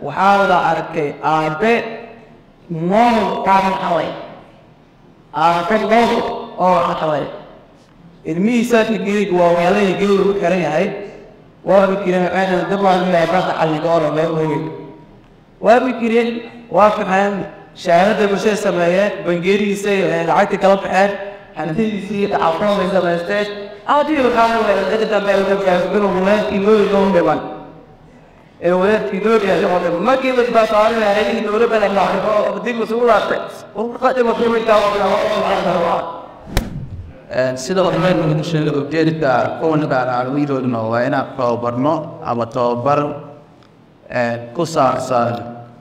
waxaa la arkay aabe mool kaaban xalay aabe mool oo xalay ilmihiisaa geelig waa meelaha geelig ugu xiran yahay waa fikireen waxayna dabaalinahay barta xalligoora meel weyn waa fikireen waa faxeen shahaadada bulshada sameeyeen bangeerihiisa lacagta kala baxeen hantidiisii dhacafooday samaysteen aadii waxaa weelada dambe ugaaabilo walaadkii looyiga u dhiman ee walaadkii looyiga u dhiman markii la baasaarinaya in dowladda la dhaxlo dib isugu laabtay qadima kuwintaa sida hormeen lagu sheegay ujeedka kuwanka arwiidoodna waa inaan tababarno ama tababar ku saabsan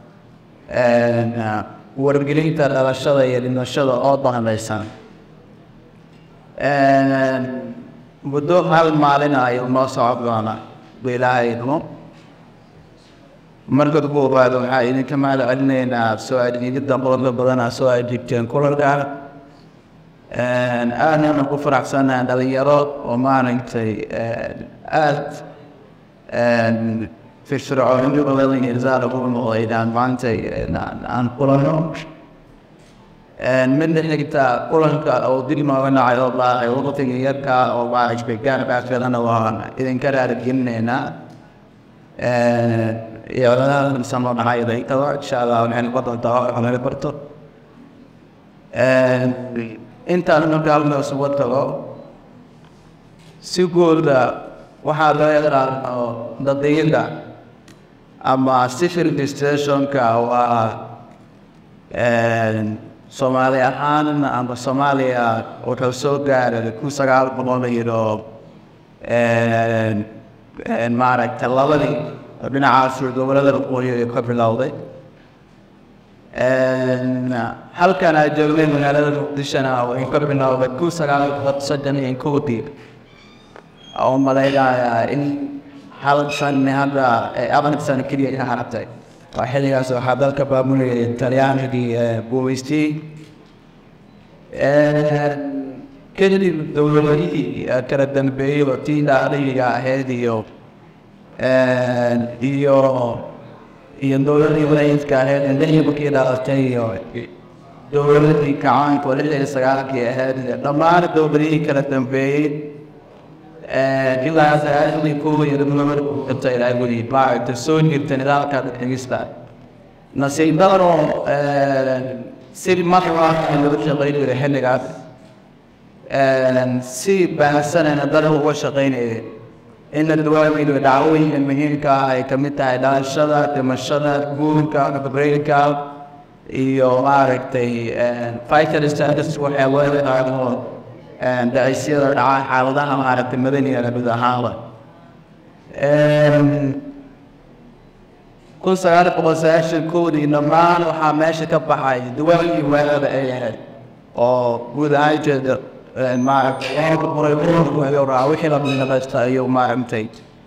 wargelinta dhalashada iyo dhimashada oo danamaysan muddo hal maalin ayuu noo socon doona bilaahayno marka koobaad waxaa idinka mahad celinaynaa soo adeegida qodobka badanaa soo adeegteen kulanka aadana ku faraxsanahay dhalinyaro oo maaragtay aad firfircooni badan irsaal ugu noqdaydaan maanta aan kulano midna xigta kulanka oo dib nooga dhacay oo baahay waqtiga yarka oo maaragtay gaarbaaskalana waa idinka raargelinaynaa iyo sanoo dhacay daykada insha allah waxaynu ka doontaa wax laga barto intaan marka halkaas uga tago si guuda waxaa loo yaqaano dadiyada ama civil administrationka waa soomaali ahaan ama soomaaliya wuxuu soo gaaray kun sagaal boqol iyo maaragtay labadii dhinacaas gobolada waqooyi ka bilowday halkan aan joognay magaalada muqdishona wuxuu ka bilowday kun sagaal boqol soddon iyo kowdii oo malaynayaa in hal sanne hadda afar sano keliya ka hartay waa xilligaas waxaa dalka baabulayay talyaanigii guumaystii kadib dowladihii kala dambeeyey oo tii daaliga ahayd iyo iyo iyo dowladii walaayidka ahayd lixii markii dhalatay iyo dowladii kacaanka oo lix iyo sagaalkii ahayd dhammaan dowladihii kala dambeeyey ilaa sagaalkii kuwa iyo dowlad kata ilaa weli maaragta soo jirta nidaamka dhigista nasiib daro si marwa lagu shaqeynaya xilligaas si baahsanayna dad uga shaqeynaya in la duwaamiyo dhacdooyinka muhiimka ah ay kamid tahay dhalashada dhimashada guurka breynka iyo maaragtay fighter status waxay leedahay dhacisyada dhaca xaaladaha maaragtay madaniga guud ahaanba kun sagaal boqol sagaashan koodii dhammaan waxaa meesha ka baxay duwaankii weerada ay ahayd oo guud ahaan jeeda maaragtay wixii la naqasta iyo maaragtay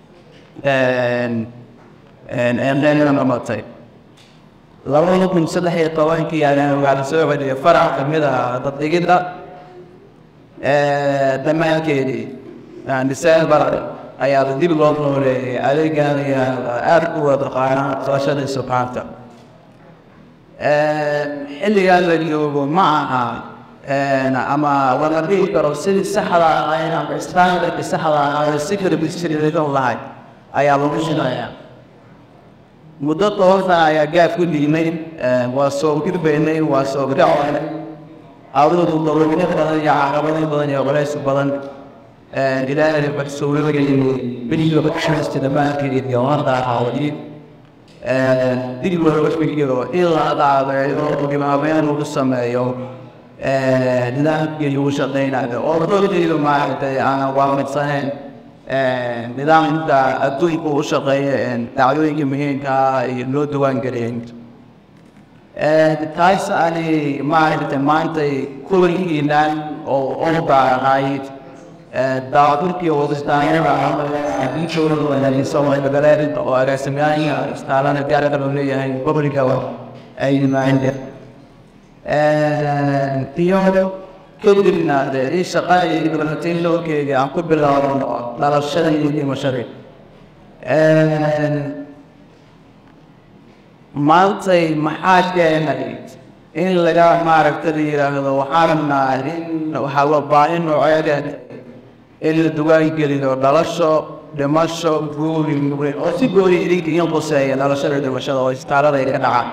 namatay labada kun saddex iyo tobankii ayaan waxaa soo celiyay farac kamid ah daddhigidda dhammaankeedii december ayaa dib loo nooleeyay adeegan ayaa aada u wada qaanaa qabashada subxaanta xilligaan la joogo ma aha ama wala dhihi karo sidii saxda ahayn ama standardki saxda ahayn si kala bisiridan lahay ayaa lagu shaqeeyaa muddo toban sana ayaa gaaf ku dhiimay waa soo gudbaynay waa soo gacoonay awdadu dowladnimo badan iyo caqabado badan iyo culays badan ilaahay maxsuuladayn biliga baxshasta dhammaankeed iyo hadda hawadi dib looga fikiyo ilaa dhacday dhibaabeyn lagu sameeyo nidaamkii lagu shaqeynayo oo dowladaydu maaragtay aan waafaqsanayn nidaamka adduunka u shaqeeya dhacdooyinka muhiimka ah iyo loo diwaan geliyay taas ani maaragtay maantay kulankiinan oo orda ahayd daacadurkii wadistaanyaasoomaaligareed oo agaasimayaasha istaalana gaarka loo leeyahay gobolka ay yimaadeen iyo kadibna dee in shaqada iyo dibalatiin loo keegay aan ku bilaabno dhalashada iyo dhimashada maantay maxaa keenay in laga maaragta la yidhaahdo waxaan rabnaa in waxaa loo baahi nooceeda in la dugaan geliyo dhalasho dhimasho guuri murin oo si gooni idinka in quseeya dhalashada dhimashada oo istaalada ay ka dhacaan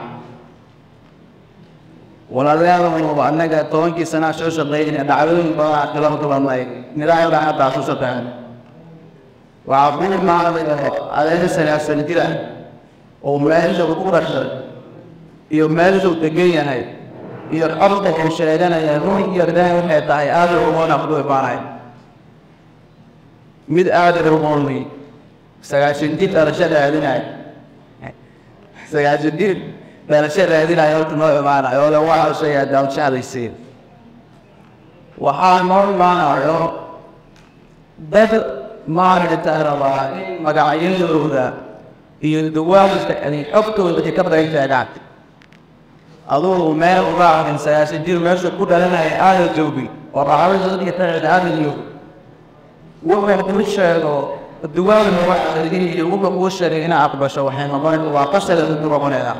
walaalayaal annaga tobankii sanaa soo shaqeynaya dhacdooyin badan kala kulanay nidaamka hadda xasuusataan waxaa ku imaaday adeega salaasan jira oo meesha ku dhashay iyo meeshuu degan yahay iyo xorta uu sheeganaya ruux iyo daa waxay tahay aada ugoona ku imaanay mid aada ugoonay sagaashan jir dhalasho raadinay sagaashan jir dhalasho raadinaya horta noo imaanayo oo le waxaa sheegaa daalshahadaysiin waxaa noo imaanayo dad maaragta rabaa in magacyadooda iyo dawaamista ani xogtooda ay ka badantaadaan adugu meel uga arin sagaashan jir meesha ku dhalanaya aada joogi oo raxabadooda taada aada joogi wuxuu kuu sheego dawaamna waxa iyo wuxuu kuu sheegay inaa aqbasho waxay noqon waa qasada ku noqonayda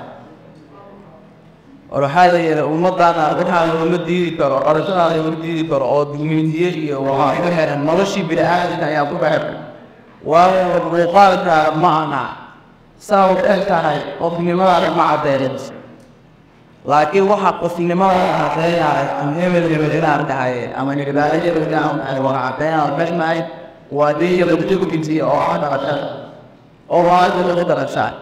waxaa la yidhi ummaddaana waxaa looma diidi karo qorashadaada looma diidi karo oo dumindiye iyo waxaa iga heran noloshii bini-aadamka ayaa ku baxay waayo muuqaalkaaga ma aha saa u eg tahay qofnimadaada ma caddeerin laakiin waxaa qofnimada caddeeyahay ama hebel hebel inaan dhahay ama nirbaale hebel inaan dhahay waa caddeeyaa mexnahay waa diya lagudugutiya oo ah dhalashada oo waada lagu dhalashaa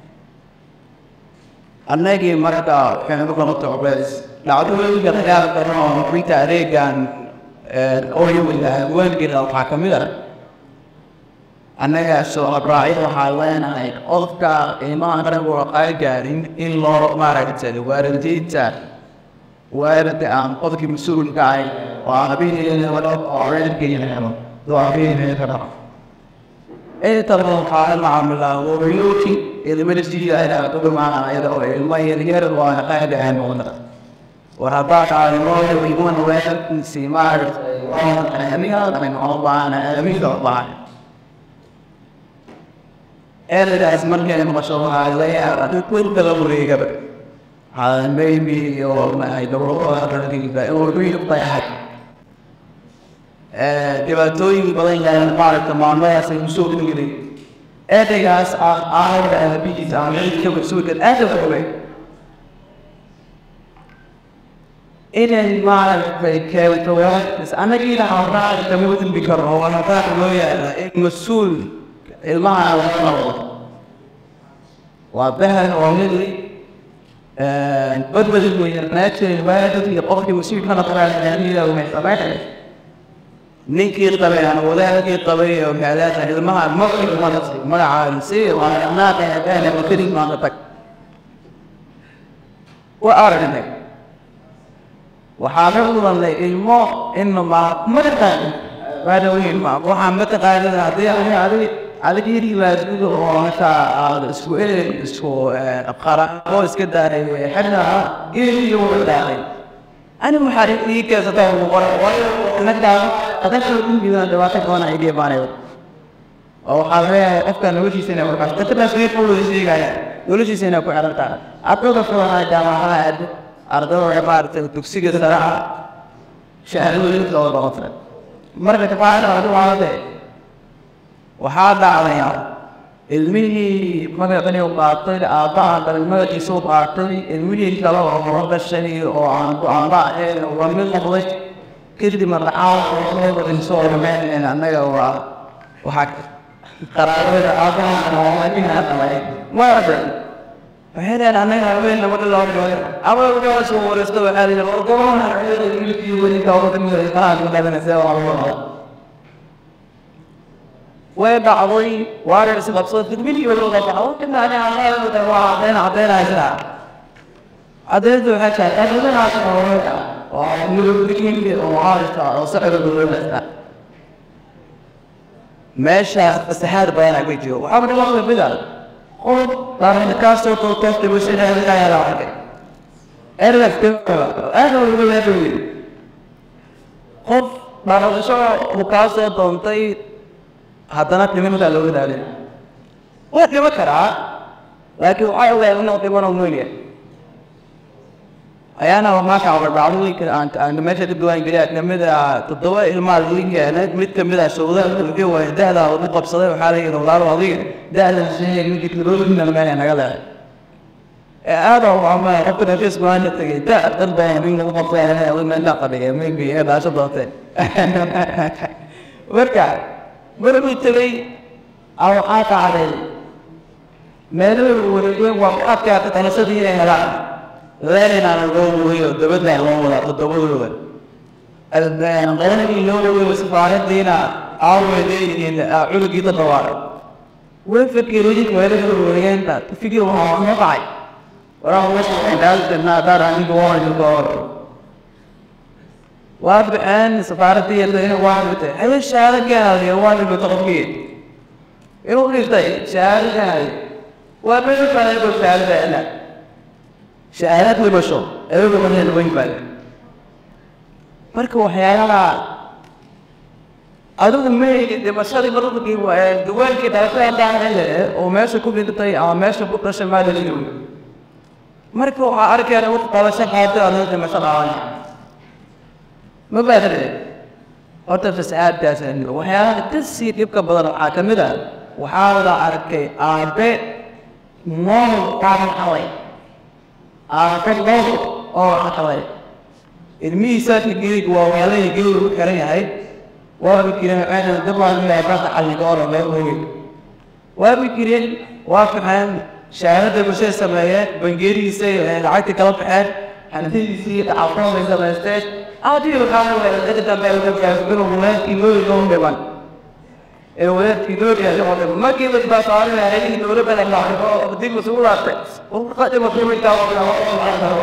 annagii marka waxaynu noqoto cubeys dhacdooyinka khilaafka oo inta adeegan ooyawada haweenkeeda waxaa ka mid ah annaga soo abraacid waxaa leenahay qofka ilmaha anagu ay gaarin in loo maaragtay waalidiinta waalidka aan qofkii mas-uulka ahay oo habeeneeda walo oo reerkeena doo habeeneeda dhaqo inta waxaa la macaamilaa wabiyuuti ilmada sidiida kudumaanayada oo ilmo yaryar oo qaadaan wada war haddaa kaalimooda iman weelkiisii maaragtay amiga oo baana amiga baan eradaas markay maqasho waxaa laga yaabaa kulka la wareegaba waxaa maybe iyo maxay dowladda inuu wiil dayaxay dhibaatooyin badan yahay maaragta maalmadaas ay usoo dhigday eraygaas aayada aabihiisa ama cidka mas-uulka aada u xogay inay maaragtay keento weerarkiis annagiina hawraaca kama dambi karno waa hadaaq loo yaala in mas-uul ilmaha laga noqdo waa bahal oo midi badbadin weeyaan naajay waadad iyo qofkii mas-uulka noqonaya umay sameynaya ninkii qabay ama wadaadkii qabay oo gaalaada ilmaha maqli madasi magacaaga si waa naaqi hadaan ama keli maanta tag waa aragnay waxaa ka mudanlay ilmo ina ma mataqaan waada weyn ma waxaa mataqaanada haddii ani adig adig yiri laadido oo hata aad isku eeg isku qaraqo iska daaray xadna iyo wuxuu dhacay أنا محاربي كذا تقول ولا نقدر أتذكر من بيوان دواتك وانا إيدي بانيو أو حاجة أفكار نوشي سنة وكاش تتبع سويت فلو يسيق هيا نوشي سنة كو عرفتا أبلغ فلو هاي جامعة هاد أرضو عبارة تكسيق الصراحة شهر وليد لو بغفر مرة تفاعل أرضو عادة وحاد عليها ilmihii magacani u qaatay aabbaha dhalmadiisu qaatay ilmihii kale oo horabashani oo aan go-aanba ahayn waa mid noqday kadib marlacaawadain soo dhameyn annaga waa waxaa qaraarada aabbaha dhalay maaragta waxay leedahay annaga habeen nabada loo dhooy abaa soo wareysta waxaa la yidhi gobolna wiilkii weli kaawadamiraaadanadanaysa waa way dhacday waana isqabsada fidmidii way wada dhacdo kadib ani anaga waa cadeen cadeenaysa cadeyntu waxay tahay adadanaas oo nurubdiinka oo caarista oo socda dowladda meesha fasahaad badan ay jiro waxaa ka dhaqan bida qof baan ka soo ko ka tibusina ila ya raxay eraf ka aad ugu leeyahay qof baan soo ka soo doontay haddana dhimimada looga daalay waa dhimo karaa laakiin waxay ogaayeen inuu dhiman oo nool yahay ayaana waxaa kacabay dhacdooyinka aan aan meesha ka duwan geliya kamid ah toddoba ilmaa laga keenay mid kamid ah shuruudaha laga waayay da'da uu qabsaday waxaa la yidhi walaalo adiga da'da sheegay mid teknolojiyada meel naga leedahay ee aad oo ama qofka nafis baan tagay da dan baa min lagu qabtay oo meel la qabay maybe ee baasha doontay marka markuu tagay aw waxaa kacday meeluhu wareegay waa ku adkaata tanasadii inay helaan leeninaan loo weeyo dabadna loo wadaa toddobadooda qeynagii loo weeyo safaaradiina aaway leeyihiin cunugii dadka waa way fikirooyin meelaha wareegeenta fikir waxaa ma qacay waraa meesha waxay dhaaltanaa daar aniga waa goor waa baxeen safaaradii yadayna waa dhintay habeen shahaado gaadaya waa dhintay qofkii inuu dhintay shahaado gaadaya waa meel kale oo shahaado gaadaya shahaadad dhimasho ayaga badan weyn baa marka waxyaalaha adigu meeyga dhimashadii markii duwaalkii dhaafeendhaanhele oo meesha ku dhintay ama meesha ku dhashay maalaliyo marka waxaa arkayna wax qabasho xaado adoo dhimasho dhaawan ma baadare horta fasahaadkaas waxyaalaha kasii dhibka badan waxaa ka mid ah waxaa la arkay aabe nool kaaban xaway aabe nool oo xaway ilmihiisa geelig waa weelaya geelig u xiran yahay waa fikireen waxayna dabaan ilaahay barta xalliga oo dhan weyn waa fikireen waa faxeen shahaadada bulshada sameeyeen bangeerihiisa lacagtii kala baxeen hantidiisii dhacafoonay samaysteen aadii waxaa weelada dambe inuu walaadkii loo loo dhiman ee walaadkii loo yahay oo dhiman markii la baasaarinayay in dowladda la laaqo dib isugu laabtay oo qadima kuminta